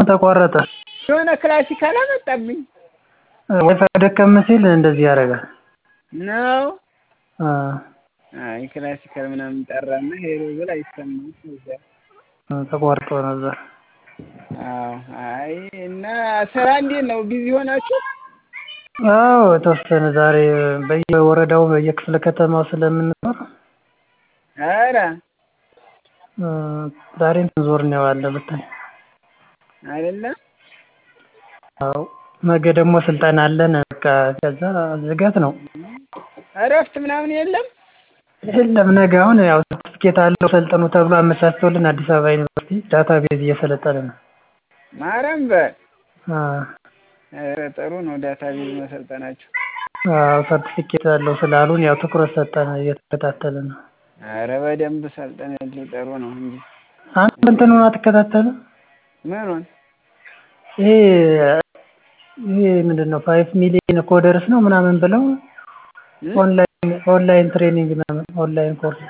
ተቋረጠ። የሆነ ክላሲካል አመጣብኝ ዋይፋይ ደከም ሲል እንደዚህ ያደርጋል። ነው። አ አይ ክላሲካል ምናምን ጠራና ሄሎ ብል አይሰማም። እዛ ተቋርጦ ነበር። አዎ። አይ እና ስራ እንዴት ነው? ቢዚ ሆናችሁ? አዎ የተወሰነ ዛሬ በየወረዳው በየክፍለ ከተማው ስለምንኖር ኧረ እ ዛሬ እንትን ዞር ነው የዋልነው ብታይ። አይደለ? አዎ ነገ ደግሞ ስልጠና አለን። በቃ ከዛ ዝገት ነው። እረፍት ምናምን የለም? የለም ነገ አሁን ያው ሰርቲፊኬት አለው ሰልጥኑ ተብሎ አመቻችቶልን አዲስ አበባ ዩኒቨርሲቲ ዳታቤዝ እየሰለጠነ ነው። ማርያም በል አ ኧረ ጥሩ ነው ዳታቤዝ መሰልጠናችሁ። አዎ ሰርቲፊኬት አለው ስላሉን ያው ትኩረት ሰጠን እየተከታተልን ነው። ኧረ በደንብ ሰልጥንልኝ ጥሩ ነው እንጂ። አንተ እንትኑን አትከታተልም? ምኑን? ይሄ ይሄ ምንድነው ፋይቭ ሚሊየን ኮደርስ ነው ምናምን ብለው ኦንላይን ኦንላይን ትሬኒንግ ምናምን ኦንላይን ኮርስ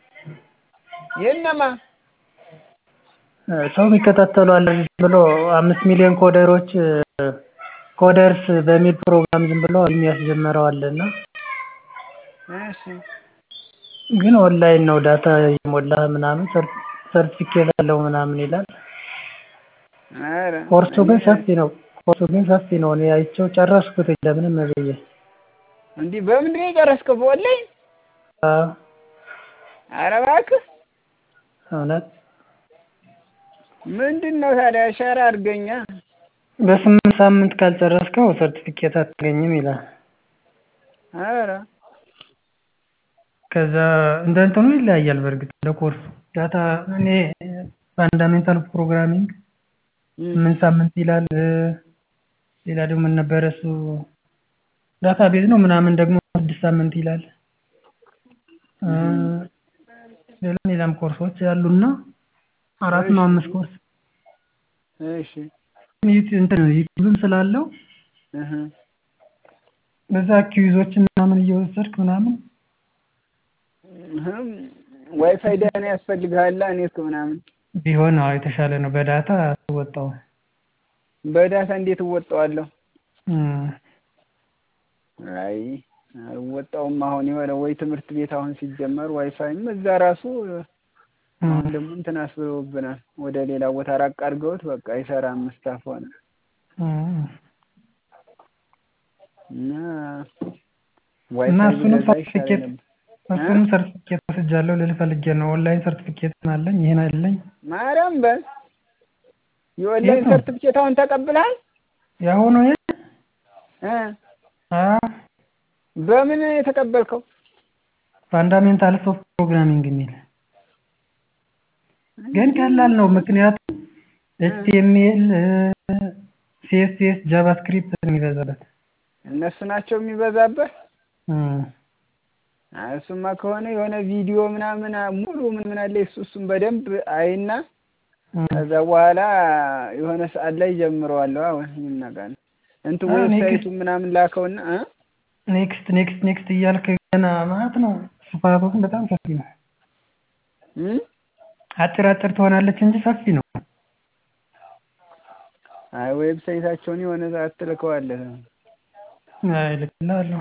የነማ ሰው የሚከታተሉ አለ ብሎ አምስት ሚሊዮን ኮደሮች ኮደርስ በሚል ፕሮግራም ዝም ብሎ የሚያስጀምረው አለ እና እሺ ግን ኦንላይን ነው ዳታ እየሞላህ ምናምን ሰርቲፊኬት አለው ምናምን ይላል። ኧረ ኮርሱ ግን ሰፊ ነው። ኮርሱ ግን ሰፊ ነው። እኔ አይቼው ጨረስኩት ለምንም ብዬ። እንዲህ በምንድን ነው የጨረስከው? በኦንላይን? አዎ ኧረ እባክህ እውነት ምንድን ነው ታዲያ ሸር አድርገኛ። በስምንት ሳምንት ካልጨረስከው ሰርቲፊኬት አታገኝም ይላል። ኧረ ከዛ እንደ እንትኑ ይለያያል በእርግጥ እንደ ኮርሱ ዳታ እኔ ፋንዳሜንታል ፕሮግራሚንግ ስምንት ሳምንት ይላል። ሌላ ደግሞ ምን ነበረ እሱ ዳታ ቤዝ ነው ምናምን ደግሞ ስድስት ሳምንት ይላል። ሌላም ሌላም ኮርሶች ያሉና አራት ነው አምስት ኮርስ እሺ ዩቲ- እንትን ዩቲዩብም ስላለው እህ በዛ ኪዩዞችን ምናምን እየወሰድክ ምናምን እህም ዋይፋይ ደህና ያስፈልግሃል ኔት ምናምን ቢሆን አዎ የተሻለ ነው። በዳታ አትወጣውም። በዳታ እንዴት እወጣዋለሁ? እም አይ አልወጣውም። አሁን የሆነ ወይ ትምህርት ቤት አሁን ሲጀመር ዋይፋይም እዛ ራሱ አሁን ደግሞ እንትን አስብለውብናል። ወደ ሌላ ቦታ ራቅ አድርገውት በቃ አይሰራም ስታፍ ሆነ እም እና እና ዋይፋይ እሱንም ቢበዛ ይሻለኝ ሰርቲፊኬት ነበር። እሱንም ሰርቲፊኬት ወስጃለሁ ልልህ ፈልጌ ነው። ኦንላይን ሰርቲፊኬት አለኝ ይሄን አለኝ። ማርያም በል የኦንላይን የት ነው? ሰርቲፊኬት አሁን ተቀብለሃል? ያሁኑ ይሄ እ አ በምን የተቀበልከው? ፋንዳሜንታልስ ኦፍ ፕሮግራሚንግ የሚል ግን ቀላል ነው። ምክንያቱም ኤችቲኤምኤል፣ ሲኤስኤስ፣ ጃቫስክሪፕት ነው የሚበዛበት። እነሱ ናቸው የሚበዛበት። እም አይ እሱማ ከሆነ የሆነ ቪዲዮ ምናምን ሙሉ ምን ምን አለ እሱ እሱን በደንብ አይና እም ከዛ በኋላ የሆነ ሰዓት ላይ ጀምረዋለሁ። አሁን ይናጋል እንትን አዎ፣ እኔ ዌብሳይቱ ግን- ምናምን ላከውና እ ኔክስት ኔክስት ኔክስት እያልክ ገና ማለት ነው። ስፋቱ ግን በጣም ሰፊ ነው። እም አጭር አጭር ትሆናለች እንጂ ሰፊ ነው። አይ ዌብሳይታቸውን የሆነ ሰዓት ትልከዋለህ። አይ እልክልሃለሁ።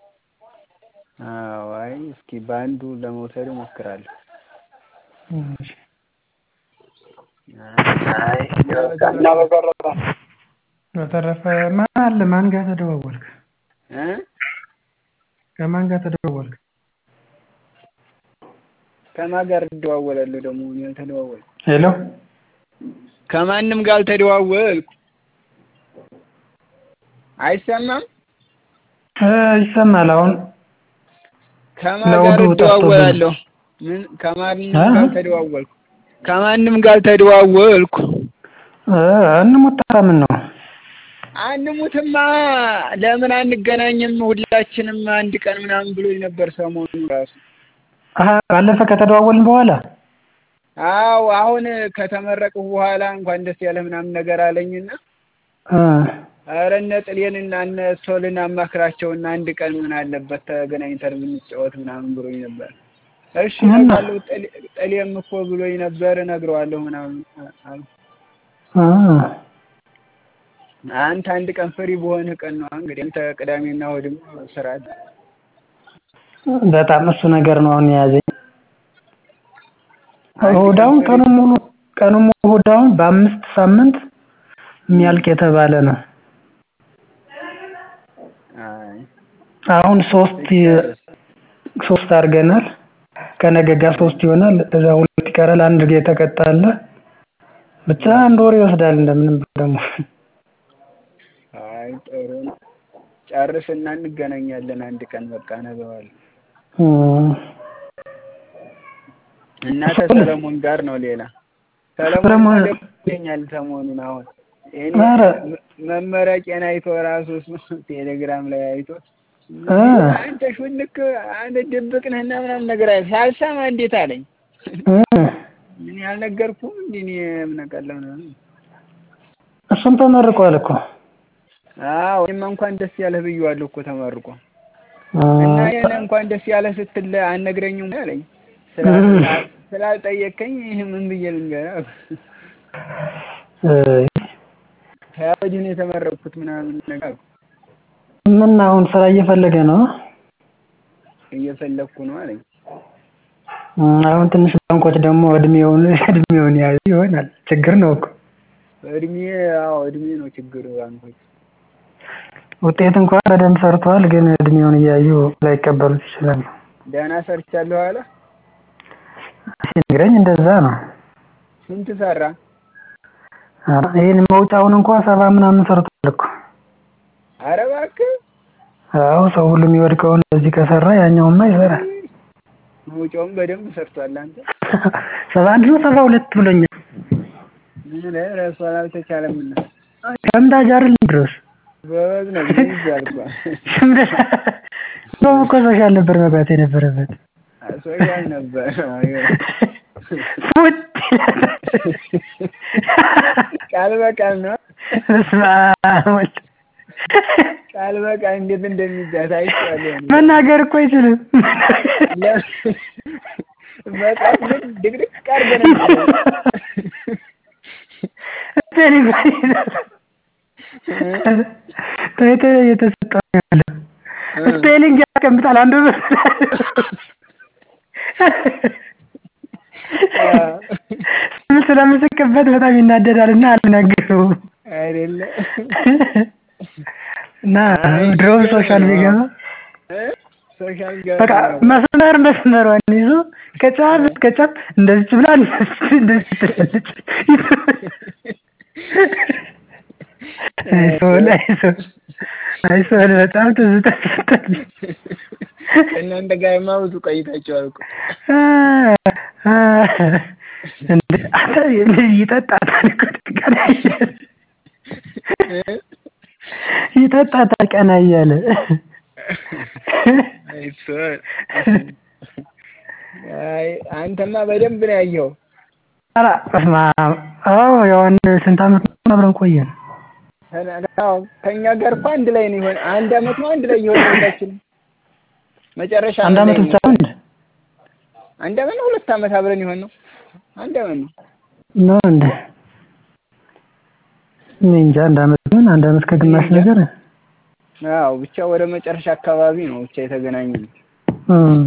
አዎ አይ እስኪ በአንዱ ለመውሰድ እሞክራለሁ። እሺ። አይ እና በተረፈ በተረፈ ማን አለ? ማን ጋር ተደዋወልክ? እ ከማን ጋር ተደዋወልክ? ከማን ጋር እደዋወላለሁ ደግሞ እኔ አልተደዋወልኩም። ሄሎ ከማንም ጋር አልተደዋወልኩ። አይሰማም? እ ይሰማል አሁን ከማን ጋር ለውዱ እደዋወላለሁ? ምን ከማንም እ? ጋር አልተደዋወልኩ። ከማንም ጋር አልተደዋወልኩ። እ እንሙጣ ምን ነው? አንሙትማ ለምን አንገናኝም? ሁላችንም አንድ ቀን ምናምን ብሎኝ ነበር ሰሞኑን ራሱ። አሀ ባለፈ ከተደዋወልን በኋላ አዎ አሁን ከተመረቅሁ በኋላ እንኳን ደስ ያለ ምናምን ነገር አለኝና እ ኧረ እነ ጥሌንና እነ ሶልን አማክራቸውና አንድ ቀን ምን አለበት ተገናኝተን ብንጫወት ምናምን ብሎኝ ነበር። እሺ እና? እነግረዋለሁ ጥሌ- ጥሌም እኮ ብሎኝ ነበር እነግረዋለሁ ምናምን አልኩ። እ አንተ አንድ ቀን ፍሪ በሆንህ ቀን ነው እንግዲህ አንተ ቅዳሜና እሑድም ስራ አለ። በጣም እሱ ነገር ነው አሁን የያዘኝ። አንድ እሑድ ቀን አሁን ፍሪ ቀኑን ሙሉ ቀኑን ሙሉ እሑድ አሁን በአምስት ሳምንት የሚያልቅ የተባለ ነው። አይ አሁን ሶስት ይጨርስ። ሶስት አድርገናል። ከነገ ጋር ሶስት ይሆናል። እዛ ሁለት ይቀራል። አንድ የተቀጣ አለ። ብቻ አንድ ወር ይወስዳል እንደምንም ብሎ ደግሞ አይ ጥሩ ነው። ጨርስና እንገናኛለን አንድ ቀን በቃ ነገዋል እም፣ እና ከሰለሞን ጋር ነው ሌላ ሰለሞን ሰለሞን- ደግሞ ይገኛል ሰሞኑን አሁን እኔ ኧረ መ- መመረቄን አይቶ ራሱ እሱ ቴሌግራም ላይ አይቶ እ አንተ ሹልክ አንተ ድብቅ ነህና ምናምን ነገር አለ ሳልሰማ እንዴት አለኝ እ እኔ አልነገርኩም እንዴ እኔ ምን አውቃለሁ ነው እሱም ተመርቋል እኮ አዎ እኔማ እንኳን ደስ ያለህ ብዬዋለሁ እኮ ተመርቆ እ እና ይሄን እንኳን ደስ ያለህ ስትል አልነግረኝም አለኝ እ ስላል- ስላልጠየቀኝ ይህ ምን ብዬ ልንገርህ እ ከወዲህ ነው የተመረቅኩት ምናምን ነገር አልኩ። ምን አሁን ስራ እየፈለገ ነው? እየፈለግኩ ነው አለኝ እ አሁን ትንሽ ባንኮች ደግሞ እድሜውን እድሜውን ያዩ ይሆናል። ችግር ነው እኮ እድሜ አዎ እድሜ ነው ችግሩ ባንኮች ውጤት እንኳን በደንብ ሰርቷል፣ ግን እድሜውን እያዩ ላይቀበሉት ይችላሉ። ደህና ሰርቻለሁ አለ ሲነግረኝ እንደዛ ነው። ስንት ሰራ ኧረ ይሄን መውጫውን እንኳን ሰባ ምናምን ሰርቷል እኮ። አረ እባክህ አዎ ሰው ሁሉ የሚወድቀውን በዚህ ከሰራ ያኛውማ ይሰራል። መውጫውን በደንብ ሰርቷል አንተ ሰባ አንድ ነው ሰባ ሁለት ብሎኛል። ምን ረሱ አልተቻለምና ከምታጅ አይደል ድረስ ጎበዝ ነው ይዛል እኮ እንደውም እኮ ሶሻል ነበር መግባት የነበረበት። ሶሻል ነበር ፉት ቃል በቃል ነው በስመ አብ ወልድ ቃል በቃል እንዴት እንደሚጋት አይቻለሁ እኔ። መናገር እኮ አይችልም። ለ- መጽሐፍ ግን ድቅድቅ አድርገህ ነው የምትለው። ታይቶ እየተሰጠው ነው ያለው። ስፔሊንግ ያስቀምጣል አንዱ ስም ስለምስቅበት በጣም ይናደዳል እና አልናገረውም አይደለ እና ድሮም ሶሻል ቢገባ እ? ሶሻል በቃ ገባ መስመር መስመሯን ይዞ ከጫፍ እስከ ጫፍ እንደዚች ብላ እንደዚች እንደዚች ትላለች። አይሶን አይሶን አይሶን በጣም ትዝታ ትሰጣለች። እናንተ ጋርማ ብዙ ቆይታችኋል እኮ እንደ አንተ ይጠጣታል እኮ ቀና እያለ እ? ይጠጣታል ቀና እያለ አይሶን አይ አንተማ በደንብ ነው ያየኸው ኧረ በስመ አብ አዎ ያው አንድ ስንት ዓመት ነው አብረን ቆየን። አዎ ከእኛ ጋር እኮ አንድ ላይ ነው የሆነ አንድ አመት ነው አንድ ላይ የሆነ ሁላችንም መጨረሻ አንድ ላይ ዓመት ነው ብቻ ነው እንደ አንድ አመት ነው ሁለት አመት አብረን የሆን ነው አንድ አመት ነው ነው እንደ እኔ እንጃ አንድ ዓመት ምን አንድ ዓመት ከግማሽ እኔ እንጃ። ነገር አዎ ብቻ ወደ መጨረሻ አካባቢ ነው ብቻ የተገናኘን እም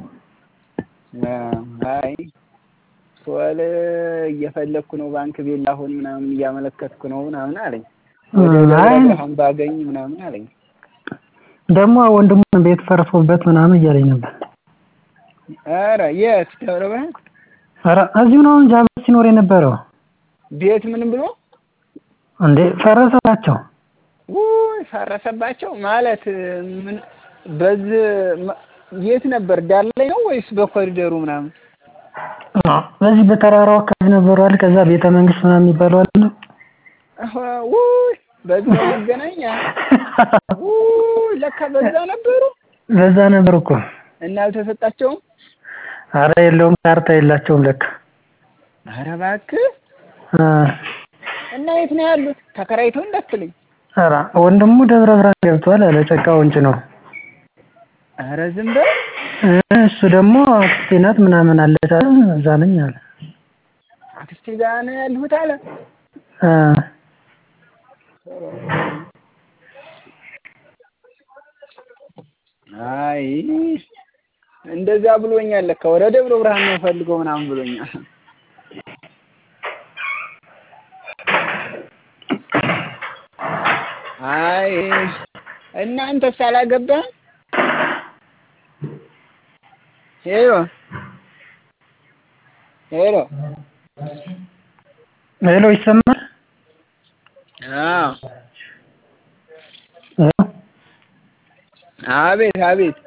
አይ ሶል እየፈለግኩ ነው ባንክ ቤት ላሁን ምናምን እያመለከትኩ ነው ምናምን አለኝ ወደ እም ደብረ አይ ብርሃን ባገኝ ምናምን አለኝ ደግሞ ወንድሙን ቤት ፈርሶበት ምናምን እያለኝ ነበር። ኧረ የት ደብረ ብርሃን ኧረ እዚሁ ነው እንጂ አብሮት ሲኖር የነበረው ቤት ምንም ብሎ እንዴ ፈረሰባቸው። ውይ ፈረሰባቸው ማለት ምን በዚህ መ- የት ነበር ዳር ላይ ነው ወይስ በኮሪደሩ ምናምን በዚህ በተራራው አካባቢ ነበሩ አይደል? ከዛ ቤተ መንግስት ምናምን የሚባለው አለ። አሀ፣ ውይ በዚህ ነው መገናኛ ውይ ለካ በዛ ነበሩ በዛ ነበር እኮ። እና አልተሰጣቸውም አረ የለውም ካርታ የላቸውም ለካ። ኧረ እባክህ አ እና የት ነው ያሉት ተከራይተው እንዳትለኝ ኧረ ወንድሙ ደብረ ብርሃን ገብቷል አለ ጨቃ ወንጭ ነው። ኧረ ዝም በል እ እሱ ደግሞ አክስቴ ናት ምናምን አለች አለ እዛ ነኝ አለ። አክስቴ ጋር ነው ያለሁት አለ አ ጥሩ አይ እንደዚያ ብሎኛል ለካ ወደ ደብረ ብርሃን ነው ፈልገው ምናምን ብሎኛል። አይ እናንተስ አላገባህም? ሄሎ ሄሎ ሄሎ ይሰማል? አዎ አቤት አቤት